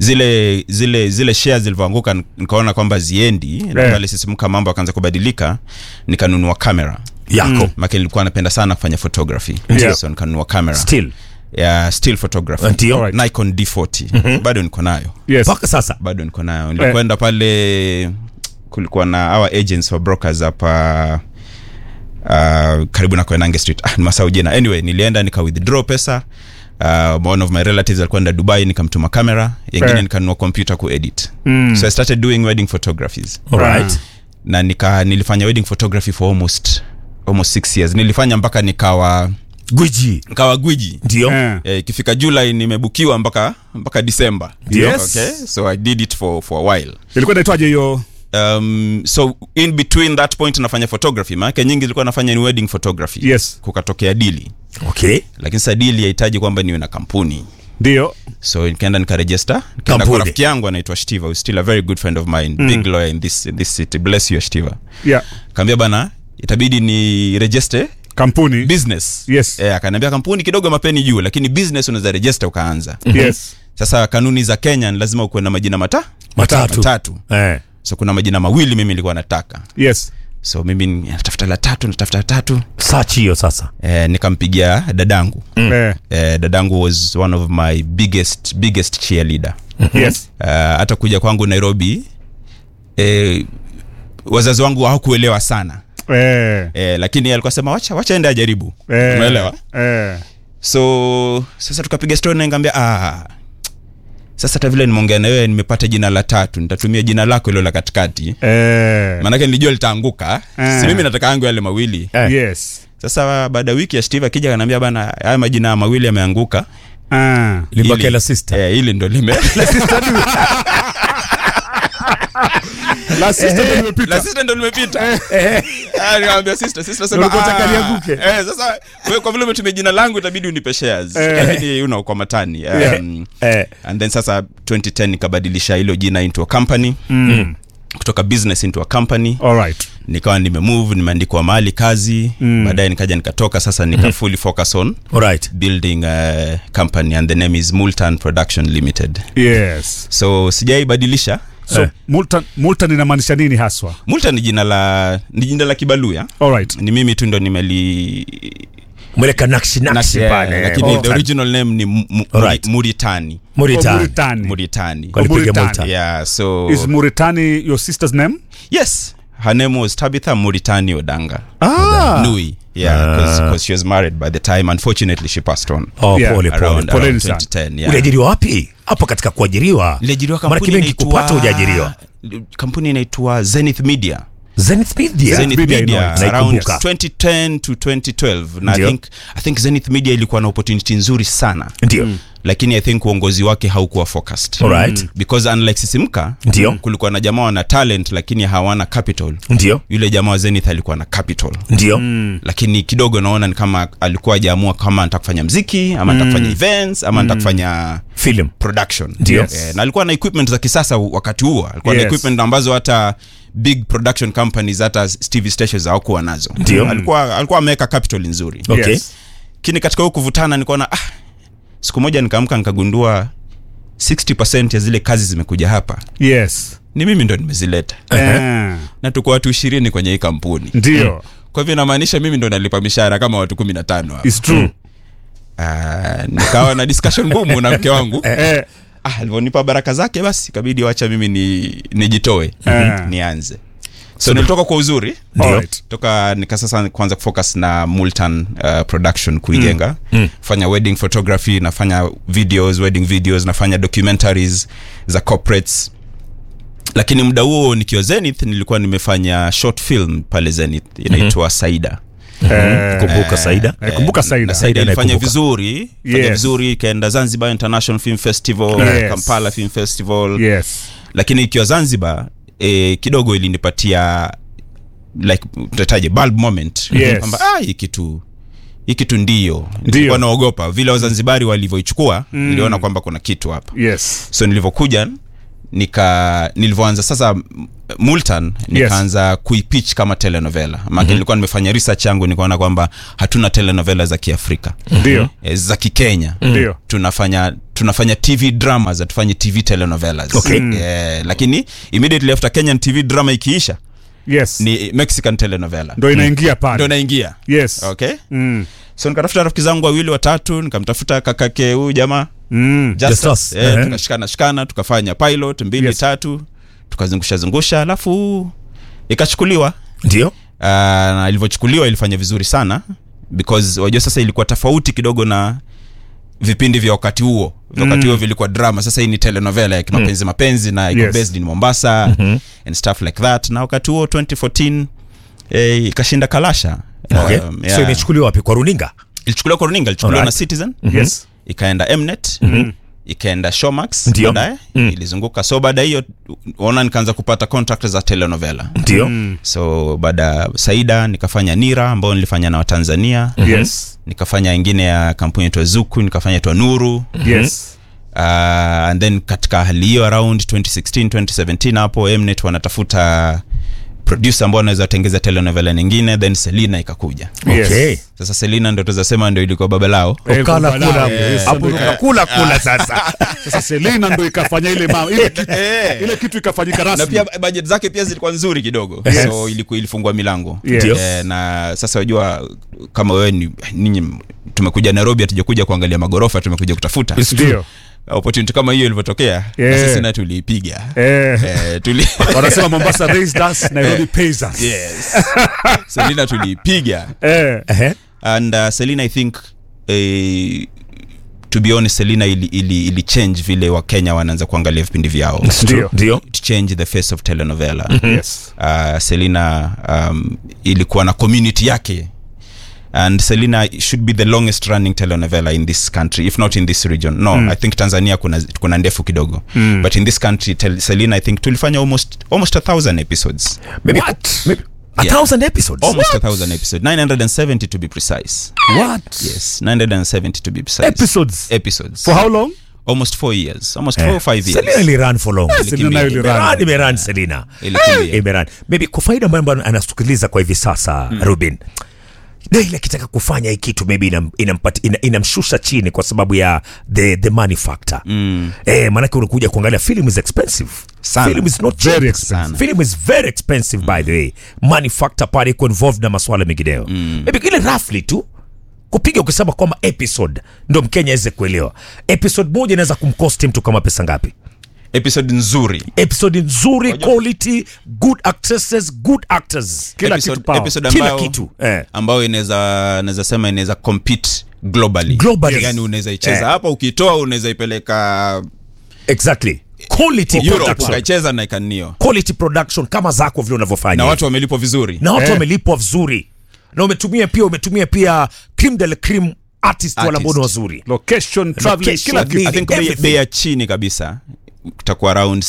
zile zile zile shares zilivyoanguka nik- nikaona kwamba ziendi na Eh. pale sisimka mambo akaanza kubadilika nikanunua kamera yako make nilikuwa napenda sana kufanya photography Ndio. so nikanunua kamera still ya still photography Ndio. Alright. Nikon D40 bado niko nayo yes mpaka sasa bado niko nayo nilikwenda pale kulikuwa na our agents wa brokers hapa uh, karibu na Koinange street ah, masau jina anyway nilienda nika withdraw pesa uh, one of my relatives alikwenda dubai nikamtuma kamera yengine Eh. nikanunua computer kuedit Mm. so i started doing wedding photographies alright na nika nilifanya wedding photography for almost almost six years nilifanya mpaka nikawa gwiji nikawa gwiji ndio Eh. Eh, ikifika july nimebukiwa mpaka mpaka december Yes. okay so i did it for, for a while ilikuwa inaitwaje hiyo um, so in between that point nafanya photography maanake nyingi zilikuwa nafanya ni wedding photography Yes. kukatokea dili okay lakini sasa dili yahitaji kwamba niwe na kampuni ndio so nikaenda nikarejesta nikaenda Kampuni. kwa rafiki yangu anaitwa shtiva who's still a very good friend of mine mm. big lawyer in this, in this city bless you shtiva yeah kaambia bana itabidi ni register kampuni business Yes. eh, akaniambia kampuni kidogo mapeni juu lakini business unaweza register ukaanza yes sasa kanuni za kenya ni lazima ukuwe na majina mata matatu matatu eh so kuna majina mawili mimi nilikuwa nataka yes so mimi natafuta la tatu natafuta la tatu search hiyo sasa eh, nikampigia dadangu eh eh, dadangu was one of my biggest biggest cheerleader yes uh, hata kuja kwangu nairobi eh, wazazi wangu hawakuelewa sana eh eh, lakini alikuwa sema wacha wacha ende ajaribu eh umeelewa eh so sasa tukapiga story na nikamwambia ah sasa hata vile nimeongea na wewe nimepata jina la tatu nitatumia jina lako hilo la katikati eh maanake nilijua litaanguka Eh. si mimi nataka yangu yale mawili Eh. yes sasa baada ya wiki ya steve akija kanaambia bana haya majina mawili yameanguka ah libake Hili- la sister eh, hili ndo lime la sister ndio imepita la sister ndo limepita Ah, nikamwambia sister sister sema Ulikuwa unataka ah, lianguke? eh, sasa wewe kwa vile umetumia jina langu itabidi unipe shares Eh. lakini you know kwa matani Yeah. um, eh and then sasa 2010 nikabadilisha hilo jina into a company mm. kutoka business into a company all right nikawa nimemove nimeandikwa mahali kazi Mm. baadaye nikaja nikatoka sasa nika fully focus on alright building a company and the name is multan production limited yes so sijaibadilisha so Eh. multan multan inamaanisha nini haswa multan ni jina la ni jina la kibaluya all right ni mimi tu ndo nimeli mweleka nakshi nakshi Yeah, pale lakini eh, the original name ni mu, mu, Alright. muritani Mauritania. Mauritania. muritani Kwa- Walipiga Mauritania. Malta. yeah so is Mauritania your sister's name yes her name was tabitha muritani odanga ah nui yeah because she was married by the time unfortunately she passed on oh Yeah. pole pole around, Poleni around sana. 2010 yeah. uliajiriwa wapi hapo katika kuajiriwa niliajiriwa Maana kampuni kimengi kupata inaitwa- hujaajiriwa kampuni inaitwa zenith media zenith media zenith Media media, inaitwa. around Naikumbuka. 2010 to 2012 na I Ndio. think, i think zenith media ilikuwa na opportunity nzuri sana ndio lakini i think uongozi wake haukuwa focused Alright. because unlike sisimka Ndio. kulikuwa na jamaa wana talent lakini hawana capital ndio yule jamaa wa zenith alikuwa na capital ndio lakini kidogo naona ni kama alikuwa ajaamua kama nataka kufanya mziki ama nataka kufanya events ama nataka kufanya film production Ndio. Eh, na alikuwa na equipment za kisasa wakati huo alikuwa na Yes. equipment ambazo hata big production companies hata tv stations hawakuwa nazo Ndio. alikuwa alikuwa ameweka capital nzuri okay Yes. lakini katika huo kuvutana nikaona ah, siku moja nikaamka nikagundua 60 ya zile kazi zimekuja hapa yes ni mimi ndo nimezileta Eh, na tuko watu ishirini kwenye hii kampuni ndio kwa hivyo inamaanisha mimi ndo nalipa mishahara kama watu kumi na tano hapa. is true Ah, nikawa na discussion ngumu na mke wangu eh ah, alivyonipa baraka zake basi ikabidi wacha mimi ni nijitoe Eh. nianze so nilitoka kwa uzuri All right. toka nika sasa kwanza kufocus na multan uh, production kuijenga mm. fanya wedding photography nafanya videos wedding videos nafanya documentaries za corporates lakini muda huo nikiwa zenith nilikuwa nimefanya short film pale zenith inaitwa mm-hmm. saida Eh, kumbuka saida eh, kumbuka na Saida saida ilifanya naikumbuka. vizuri fanya Yes. vizuri ikaenda zanzibar international film festival Yes. kampala film festival yes lakini ikiwa zanzibar e, kidogo ilinipatia like tutataje bulb moment Yes. kwamba ah, hii kitu hii kitu ndio nilikuwa naogopa vile wazanzibari walivyoichukua mm. niliona kwamba kuna kitu hapa yes so nilivyokuja nika nilivyoanza sasa m- multan nikaanza yes. kuipitch kama telenovela maake mm-hmm. nilikuwa nimefanya research yangu nikaona kwamba hatuna telenovela za kiafrika ndio e, za kikenya ndio tunafanya tunafanya tv dramas hatufanyi tv telenovelas Okay. yeah, lakini immediately after kenyan tv drama ikiisha yes ni mexican telenovela ndo inaingia ndo pale naingia yes okay mm. so nikatafuta rafiki zangu wawili watatu nikamtafuta kakake huyu jamaa Mm. Justus. Justus, Eh, ehe. tukashikana shikana tukafanya pilot mbili Yes. tatu tukazungusha zungusha alafu ikachukuliwa ndio uh, na ilivyochukuliwa ilifanya vizuri sana because wajua sasa ilikuwa tofauti kidogo na vipindi vya wakati huo vya wakati huo vilikuwa drama sasa hii ni telenovela ya kimapenzi mapenzi na iko Yes. based in mombasa and stuff like that na wakati huo 2014 eh, ikashinda kalasha okay. Um, so yeah. imechukuliwa wapi kwa runinga ilichukuliwa kwa runinga ilichukuliwa Alright. na citizen yes ikaenda mnet ikaenda showmax Ndio. baadaye ilizunguka so baada ya hiyo ona nikaanza kupata contract za telenovela ndio so baada ya saida nikafanya nira ambayo nilifanya na watanzania yes nikafanya ingine ya kampuni itwa zuku nikafanya itwa nuru yes uh, and then katika hali hiyo around 2016 2017 hapo mnet wanatafuta producer ambao anaweza tengeza telenovela nyingine then selina ikakuja Yes. okay sasa selina ndo tuzasema ndo ilikuwa baba lao Eh, ukala kwa kula balaa, yes, hapo ndo ika- ukakula kula sasa sasa selina ndo ikafanya ile ma, ile, kitu, ile kitu ikafanyika na rasmi pia budget zake pia zilikuwa nzuri kidogo Yes. so iliku, ilifungua milango Yes. Ndio. Eh, na sasa wajua kama wewe ni ninyi tumekuja nairobi hatujakuja kuangalia magorofa tumekuja kutafuta ndio opportunity kama hiyo ilivyotokea Yeah. na sisi na tuliipiga eh, eh, tuli wanasema mombasa raised us nairobi pays us yes selina tuliipiga eh, Ehe. and uh, selina i think eh, to be honest selina ili, ili, ili change vile wakenya wanaanza kuangalia vipindi vyao Ndio. ndio to change the face of telenovela yes uh, selina um, ilikuwa na community yake and selina should be the longest running telenovela in this country if not in this region no mm. i think tanzania kuna, kuna ndefu kidogo mm. but in this country tel, selina i think tulifanya almost, almost a thousand episodes maybe, maybe a Yeah. thousand episodes almost a thousand episodes 970 to be precise what yes 970 to be precise episodes episodes for how long almost four years almost four or five years selina iliran for long Selina nayo ilirun. Imeran, imeran selina Ilikimbia. imeran maybe kwa faida ambayo ambayo anasikiliza kwa hivi sasa ruben daily akitaka kufanya hii kitu maybe inam, inampati- ina, inamshusha chini kwa sababu ya the, the money factor mm. eh, maanake unakuja kuangalia film is expensive Sana. film is not cheap. Very expensive. Sana. film is very expensive by the way money factor pale iko involved na maswala mengineo mm. maybe ile roughly tu kupiga ukisema kwamba episode ndo mkenya aweze kuelewa episode moja inaweza kumcost mtu kama pesa ngapi episode nzuri episode nzuri quality good actresses good actors Kila episode, kitu power. episode Kila ambayo, kitu, eh. ambayo inaweza naweza sema inaweza compete globally Globally. Yes. yani unaweza icheza Eh. hapa ukitoa unaweza ipeleka exactly quality Europe production ukaicheza na ikanio quality production kama zako vile unavyofanya na watu wamelipwa vizuri na watu Eh. wamelipwa vizuri na umetumia pia umetumia pia cream de la cream artist wale ambao ni Artist. wazuri location traveling Location, kila kitu i think bei- everything. bei ya chini kabisa itakuwa around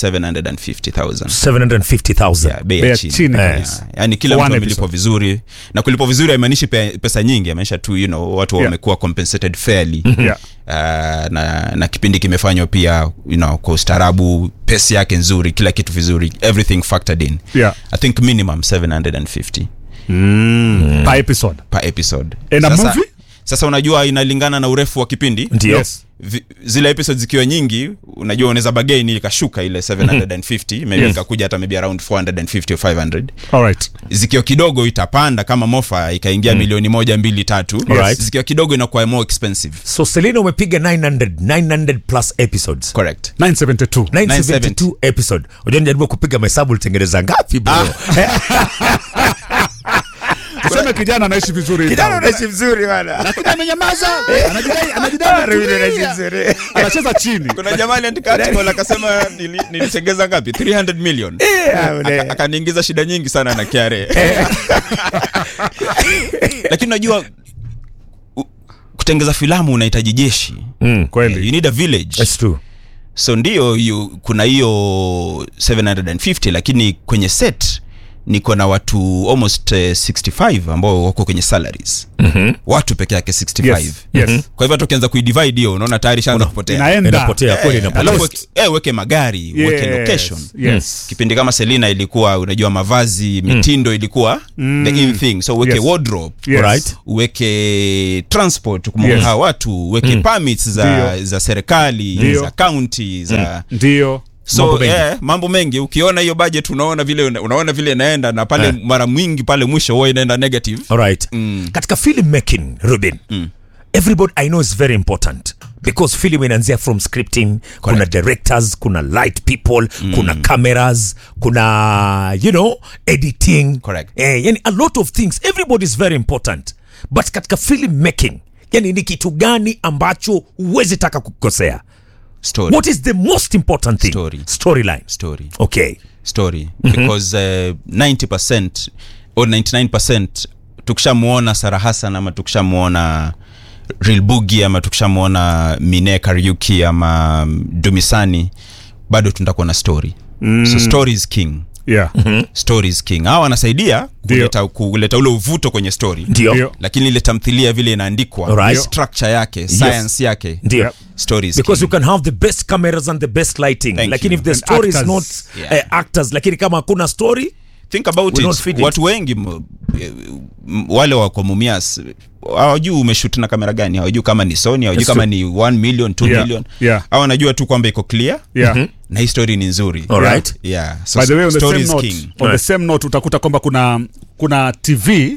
750000 750000 Yeah, bei Bei ya ya chini chini Yeah. kabisa. yani kila For mtu one amelipwa episode. vizuri na kulipwa vizuri haimaanishi pe- pesa nyingi amaanisha tu you know, watu Yeah. wamekuwa compensated fairly Yeah. uh, na, na kipindi kimefanywa pia you know, kwa ustaarabu pesi yake nzuri kila kitu vizuri everything factored in Yeah. i think minimum 750 per episode per episode And a sasa, movie? sasa unajua inalingana na urefu wa kipindi ndio yes Vi- zile episodes zikiwa nyingi unajua unaweza bagain ikashuka ile 750 maybe Yes. ikakuja hata maybe around 450 or 500 all right zikiwa kidogo itapanda kama mofa ikaingia milioni moja mbili tatu Alright. zikiwa kidogo inakuwa more expensive so selina umepiga 900 900 plus episodes correct 972 972 episode unajua nijaribu kupiga mahesabu ulitengeneza ngapi bro tuseme kijana anaishi vizuri kijana unaishi vizuri bana lakini amenyamaza anajidai anajidai ametulia. anacheza chini kuna jamaa aliandika article akasema nili- nilitengeza ngapi 300 million Aka- akaniingiza shida nyingi sana na KRA lakini unajua u- kutengeza filamu unahitaji jeshi you kweli need a village That's true. so ndio you, kuna hiyo 750 lakini kwenye set niko na watu almost uh, 65 ambao wako kwenye salaries mm-hmm. watu peke yake 65 Yes, yes. kwa hivyo hata ukianza kuidivide hiyo unaona tayari shaanza kupotea inaenda inapotea kweli Eh, inapotea alafu weke- eh, weke magari weke Yes, location yes. kipindi kama selina ilikuwa unajua mavazi mitindo ilikuwa the in thing so uweke Yes. wardrobe Yes. Alright. uweke transport kumbuka Yes. hawa watu uweke permits za, Ndio. za serikali Ndio. za county za ndio so Mambo mengi. eh, mambo mengi ukiona hiyo budget unaona vile unaona vile inaenda na pale mara mwingi pale mwisho huwa inaenda negative Alright. katika film making ruben everybody i know is very important because film inaanzia from scripting kuna directors kuna light people kuna cameras kuna you know editing Correct. eh, yani a lot of things everybody is very important but katika film making yani ni kitu gani ambacho huwezi taka kukosea story what is the most important thing Story. storyline story okay story because uh, 90% or 99% tukishamuona Sarah Hassan ama tukishamuona Real Boogie ama tukishamuona Mine Kariuki ama mm, Dumisani bado tutakuwa na story mm. so story is king yeah story is king hawa wanasaidia kuleta, kuleta ule uvuto kwenye story ndio Ndio. lakini ile tamthilia vile inaandikwa Alright. structure yake science yake ndio Yep. story is because king. you can have the best cameras and the best lighting Thank lakini you. if the And story is actors. not Yeah. eh, actors lakini kama hakuna story think about Will it. not fit it. watu wengi m- m- wale wako mumias hawajui umeshut na kamera gani hawajui kama ni sony hawajui Yes, kama sir. ni 1 million 2 Yeah, million yeah. au wanajua tu kwamba iko clear yeah na hii story ni nzuri Alright. yeah. so by the way on the story same is note, king on the same note utakuta kwamba kuna kuna tv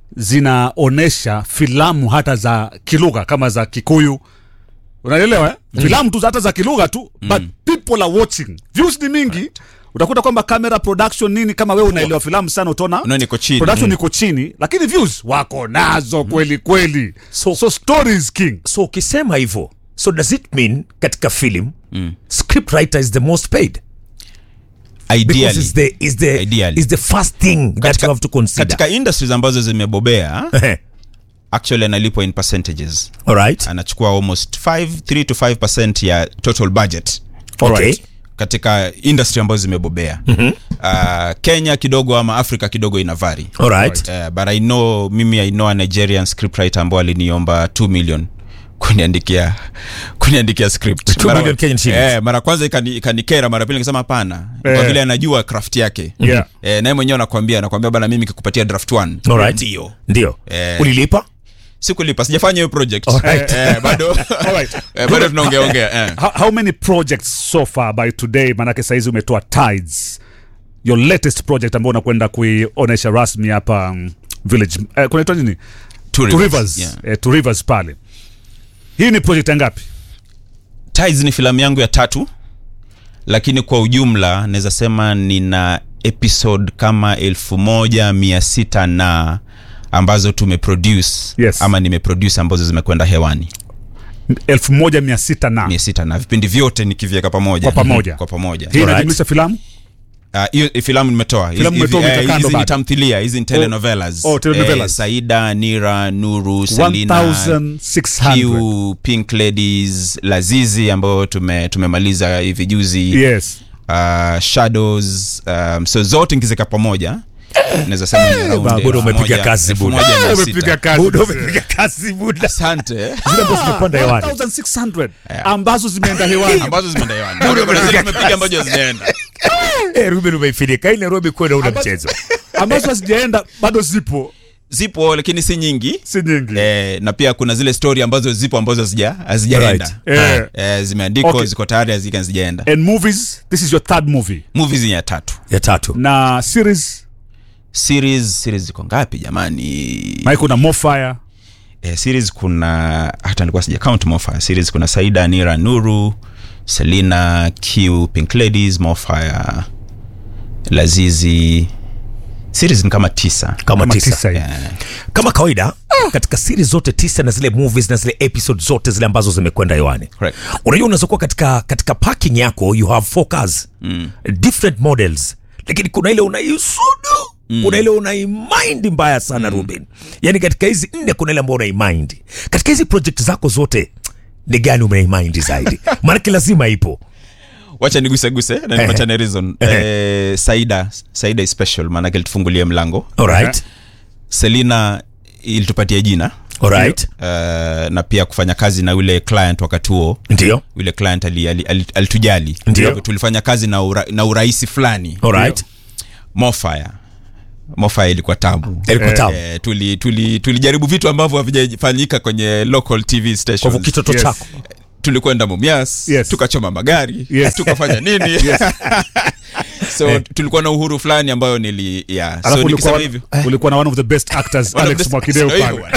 zinaonesha filamu hata za kilugha kama za kikuyu unaelewa eh? filamu tu za- hata za kilugha tu but people are watching views ni mingi utakuta kwamba camera production nini kama wewe unaelewa filamu sana utaona Unaona iko chini. production iko chini lakini views wako nazo kweli kweli So- so story is king so ukisema hivyo so does it mean katika film mm. script writer is the most paid because ideally is the, is the, Ideally. is the first thing that you have to consider katika industries ambazo zimebobea actually analipwa in percentages alright anachukua almost 5 3 to 5 ya total budget okay Alright. katika industry ambazo zimebobea mm-hmm. uh, kenya kidogo ama afrika kidogo ina vari alright uh, but i know mimi i know a nigerian scriptwriter ambao aliniomba 2 million kuniandikia kuniandikia script 2 million Kenyan shillings. eh, mara kwanza ikani- ikanikera mara pili nikasema hapana Eh. kwa vile anajua craft yake Yeah. eh, naye mwenyewe anakwambia anakwambia bana mimi kikupatia draft 1 Alright. ndio ndio Eh. ulilipa sikulipa sijafanya hiyo project Alright. eh, bado Alright. eh, bado tunaongeaongea eh. how, how many projects so far by today manake saizi umetoa tides your latest project ambao unakwenda kuionesha rasmi hapa um, village eh, kunaitwa nini Two to Rivers, rivers yeah. eh, to rivers pale hii ni project ya ngapi Tides ni filamu yangu ya tatu lakini kwa ujumla naweza sema nina episode kama elfu moja mia sita na ambazo tumeproduce Yes. ama nimeproduce ambazo zimekwenda hewani elfu moja mia sita na mia sita na vipindi vyote nikiviweka pamoja Kwa pamoja. kwa pamoja hii Alright. inajumlisha filamu Ah, hiyo uh, filamu nimetoa Filamu Hizi- umetoa, hizi- umeweka eh, kando hizi ni bado. tamthilia hizi ni telenovelas oh, telenovelas. Eh, saida nira nuru selina 1600 Q, pink ladies lazizi ambayo tume, tumemaliza hivi juzi yes uh, shadows um, so zote nkizeka pamoja naweza sema ni around Buda, elfu umepiga moja- kazi, elfu Buda. moja mia sita. umepiga kazi Buda, umepiga kazi buda asante zile ambazo zimepanda hewani 1600 ambazo zimeenda hewani ambazo zimeenda hewani Bado kuna zile tumepiga ambazo hazijaenda eh ruben umeifirika hii nairobi kwenda una mchezo ambazo hazijaenda bado zipo zipo lakini si nyingi si nyingi eh, na pia kuna zile story ambazo zipo ambazo hazija- hazijaenda Eh. eh, zimeandikwa Okay. ziko tayari hazika hazijaenda and movies this is your third movie movies ni ya tatu ya tatu na series series series ziko ngapi jamani maana kuna Mofire eh, series kuna hata nilikuwa sija count Mofire series kuna Saida Nira Nuru Selina Q Pink Ladies Mofire Lazizi series ni kama tisa kama kama tisa tisa hivi. Eh, kama kawaida katika series zote tisa na zile movies na zile episode zote zile ambazo zimekwenda hewani Correct. unajua unaweza kuwa katika katika parking yako you have four cars mm. different models lakini kuna ile unaisudu mm. kuna ile unaimind mbaya sana mm. ruben yaani katika hizi nne kuna ile ambayo unaimind katika hizi project zako zote ni gani umeimind zaidi maanake lazima ipo wacha niguseguse na Ehe. nipachane reason eh, saida saida is special maanake litufungulia mlango alright selina ilitupatia jina alright uh, na pia kufanya kazi na yule client wakati huo ndio yule client ali- ali- ali- alitujali Ndio. tulifanya kazi na, ura, na urahisi fulani alright mofire mofire ilikuwa tabu ilikuwa tamu Eh, tuli tuli tulijaribu vitu ambavyo havijafanyika kwenye local tv kwa hivyo stations kitoto Yes. chako tulikwenda mumias Yes. tukachoma magari Yes. tukafanya nini so tulikuwa na uhuru fulani ambayo nili yeah. alafu so ulikuwa, nikisema hivyo ulikuwa na one of the best actors One of alex the- mwakideo Sio pale hivyo.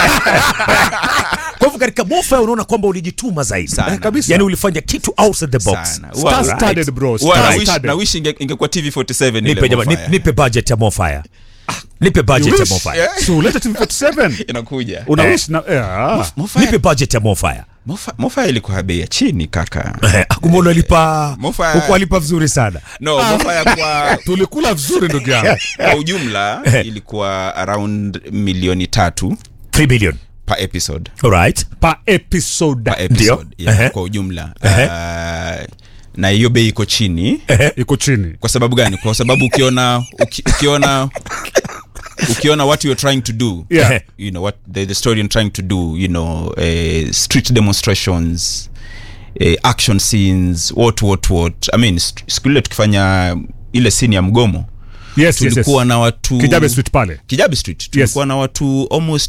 kwa hivyo katika mofa unaona kwamba ulijituma zaidi Sana. Eh, kabisa. yani ulifanya kitu outside the box Sana. Huwa- Star-studded, bro. huwa na Star-studded. wish- na wish inge- ingekuwa tv 47 ile nipe jamani Mofire. nipe, nipe budget ya mofire nipe budget You ya wish. mofire Yeah. so ulete tv 47 inakuja una Eh. wish na eh, ah. Mofire- nipe budget ya mofire Mofa- Mofire ilikuwa bei ya chini kaka kumona alipa Mofire- huku alipa vizuri sana no Mofire kwa tulikula vizuri ndugu yangu kwa ujumla ilikuwa around milioni tatu 3 billion per episode alright pa episode per episode Ndio. yeah, Ehe. kwa ujumla uh, na hiyo bei iko chini iko chini kwa sababu gani kwa sababu ukiona uki, ukiona ukiona what you're trying to do Yeah. you know what the, the story you're trying to do you know uh, street demonstrations uh, action scenes what what what i mean st- siku ile tukifanya ile scene ya mgomo yes, yes, yes. tulikuwa na watu kijabe street pale kijabe street tulikuwa na watu almost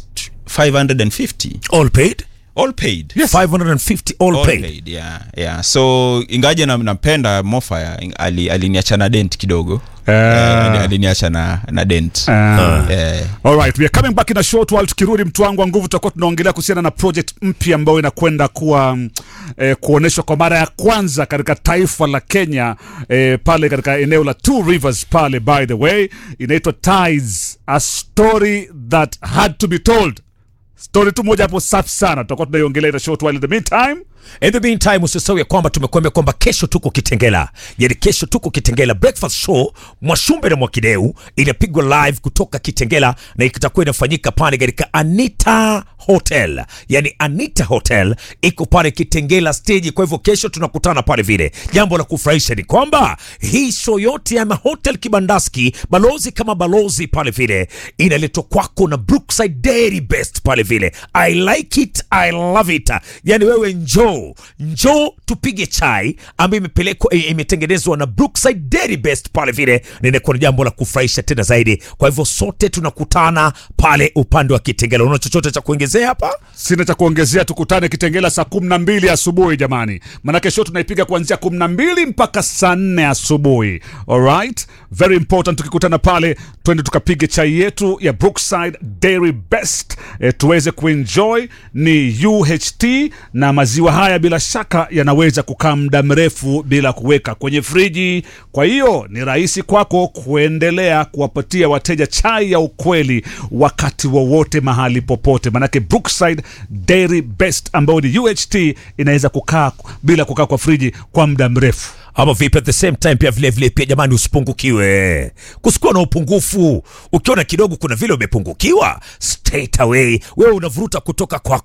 550 all paid all paid 550 all, all paid, paid yeah, yeah. so ingaje na- nampenda mofaya ali, aliniacha na dent kidogo Eh. Eh, ali- aliniacha na, na dent Ah. Eh, Alright, we are coming back in a short while. Tukirudi mtu wangu wa nguvu, tutakuwa tunaongelea kuhusiana na project mpya ambayo inakwenda kuwa mm, eh, kuonyeshwa kwa mara ya kwanza katika taifa la Kenya eh, pale katika eneo la Two Rivers pale, by the way, inaitwa Ties, a story that had to be told. Story tu moja hapo safi sana, tutakuwa tunaiongelea in a short while. In the meantime, In the meantime usisahau ya kwamba tumekuambia kwamba kesho tuko Kitengela, yani kesho tuko Kitengela breakfast show Mwashumbe na Mwakideu inapigwa live kutoka Kitengela na itakuwa inafanyika pale katika Anita Hotel, yani Anita Hotel iko pale Kitengela stage. Kwa hivyo kesho tunakutana pale vile. Jambo la kufurahisha ni kwamba hii show yote ya Hotel Kibandaski, balozi kama balozi pale vile, inaletwa kwako na Brookside Dairy Best pale vile. I like it, I love it. Yani wewe njoo njoo tupige chai ambayo imepelekwa eh, imetengenezwa na Brookside Dairy Best pale vile, na inakuwa ni jambo la kufurahisha tena zaidi. Kwa hivyo sote tunakutana pale upande wa Kitengela. Una chochote cha kuongezea hapa? sina cha kuongezea, tukutane Kitengela saa kumi na mbili asubuhi jamani, manake show tunaipiga kuanzia kumi na mbili mpaka saa nne asubuhi. Alright, very important. Tukikutana pale, twende tukapige chai yetu ya Brookside Dairy Best e, tuweze kuenjoy. Ni UHT na maziwa haya bila shaka yanaweza kukaa muda mrefu bila kuweka kwenye friji, kwa hiyo ni rahisi kwako kuendelea kuwapatia wateja chai ya ukweli wakati wowote mahali popote, manake Brookside Dairy Best ambayo ni UHT inaweza kukaa bila kukaa kwa friji kwa muda mrefu. ama vipi? At the same time pia vile vile pia jamani, usipungukiwe, kusikuwa na upungufu. Ukiona kidogo kuna vile umepungukiwa, straight away wewe unavuruta kutoka kwa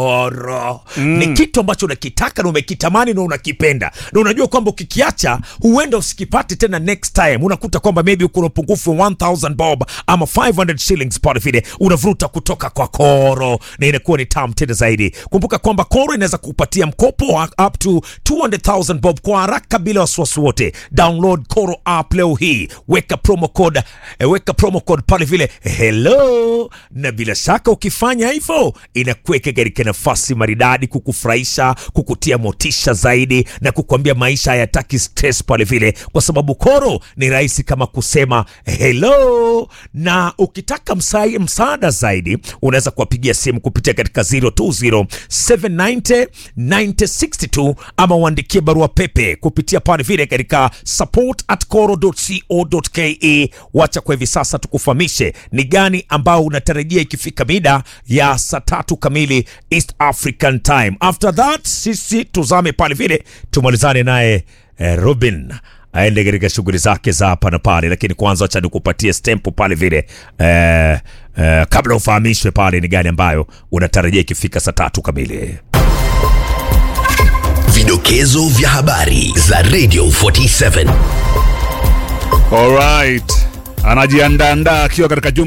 koro mm. Ni kitu ambacho unakitaka na umekitamani na unakipenda na unajua kwamba ukikiacha huenda usikipate tena next time. Unakuta kwamba maybe uko na upungufu wa 1000 bob ama 500 shillings pale vile, unavuruta kutoka kwa koro na inakuwa ni tamu tena zaidi. Kumbuka kwamba koro inaweza kupatia mkopo wa up to 200,000 bob kwa haraka bila wasiwasi wote. Download Koro app leo hii, weka promo code, eh, weka promo code pale vile hello, na bila shaka ukifanya hivyo inakuweka katika nafasi maridadi kukufurahisha, kukutia motisha zaidi na kukuambia maisha hayataki stress pale vile, kwa sababu Koro ni rahisi kama kusema hello. Na ukitaka msa- msaada zaidi unaweza kuwapigia simu kupitia katika 020 790 9062 ama uandikie barua pepe kupitia pale vile katika support at coro.co.ke. Wacha kwa hivi sasa tukufahamishe ni gani ambao unatarajia ikifika mida ya saa tatu kamili East African Time. After that sisi tuzame pale vile tumalizane naye eh, Robin aende katika shughuli zake za hapa na pale, lakini kwanza acha nikupatie stempo pale vile eh, eh, kabla ufahamishwe pale ni gani ambayo unatarajia ikifika saa tatu kamili. Vidokezo Vidokezo vya habari za Radio 47. Alright, anajiandaandaa akiwa katika jumba